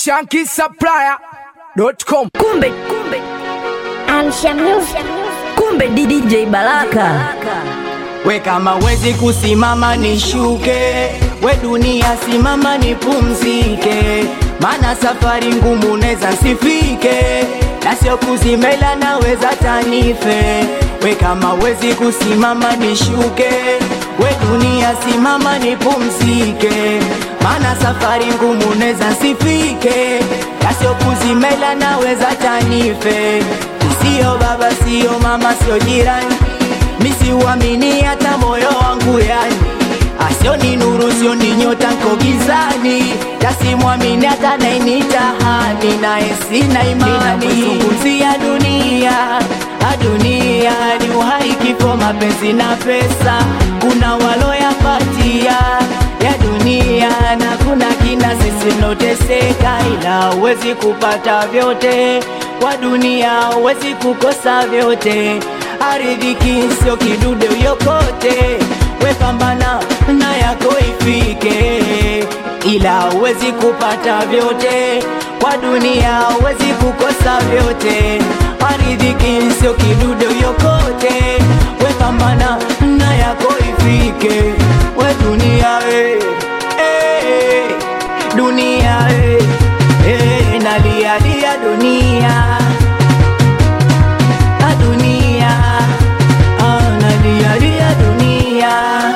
shankisupplier.com. Kumbe kumbe Amsha Music. kumbe DJ Baraka. We kama wezi kusimama nishuke, we dunia simama nipumzike, mana safari ngumu neza nsifike, na sio kuzimela naweza tanife. We kama wezi kusimama nishuke, we dunia simama nipumzike, mana safari ngumu neza nsifike, na sio kuzimela naweza tanife. Sio baba, sio mama, sio jirani misiuamini hata moyo wangu yani asioni nuru sioni nyota nko gizani tasimwamini hata nainitahani naye sina imani zungumzia dunia a dunia ni uhai kifo mapenzi na pesa kuna waloyapatia ya dunia na kuna kina sisi mnoteseka ila huwezi kupata vyote kwa dunia huwezi kukosa vyote aridhiki sio kidude uyokote we pambana na yako ifike ila huwezi kupata vyote kwa dunia huwezi kukosa vyote aridhiki sio kidude uyokote we pambana na yako ifike we dunia we eh, dunia we eh, nalialia dunia a dunia ah, nalialia dunia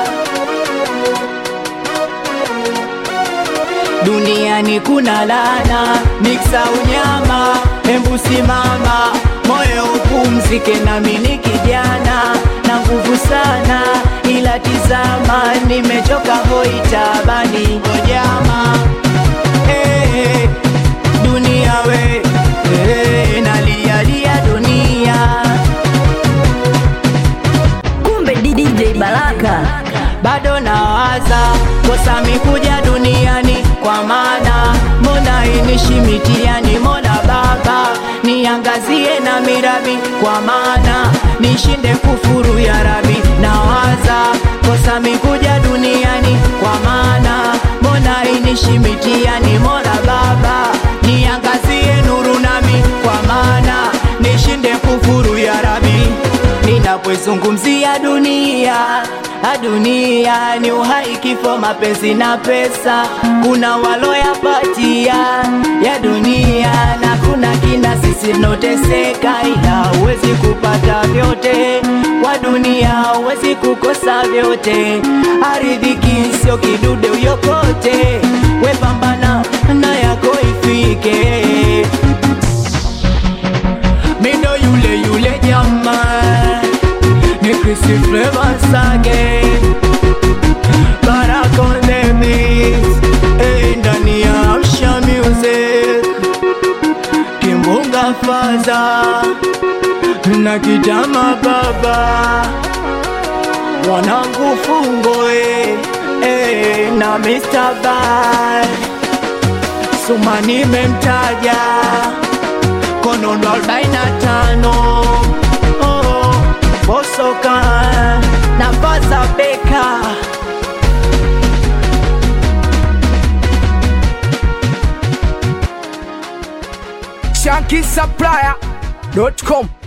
duniani kuna lana miksa unyama hembu simama moyo upumzike nami ni kijana na nguvu sana ila tizama nimechoka hoitabani ojama hey, dunia we hey, nalialia dunia Kumbe DJ Baraka. bado nawaza kosa mikuja duniani kwa maana mbona inishi mitihani mola baba niangazie na mirabi kwa maana nishinde kufuru ya rabi nawaza kosa mikuja duniani kwa maana mbona inishi mitihani mola baba niangazie nuru nami kwa maana nishinde kufuru ya rabi ninapozungumzia dunia a dunia ni uhai kifo mapenzi na pesa kuna waloyapatia ya dunia na kuna kina sisi noteseka ila huwezi kupata vyote kwa dunia huwezi kukosa vyote aridhiki sio kidude uyokote we pambana na yako ifike mindo yule yule jamaa ni Chrissy Flavors again Barak on the beat eh, ndani ya Amsha Music Kimbunga Faza na Kijama Baba wanangu fungo eh, eh, na Mr. Bad Suma nimemtaja konondo arobaini na tano oh, bosoka na baza beka shankisupplier.com.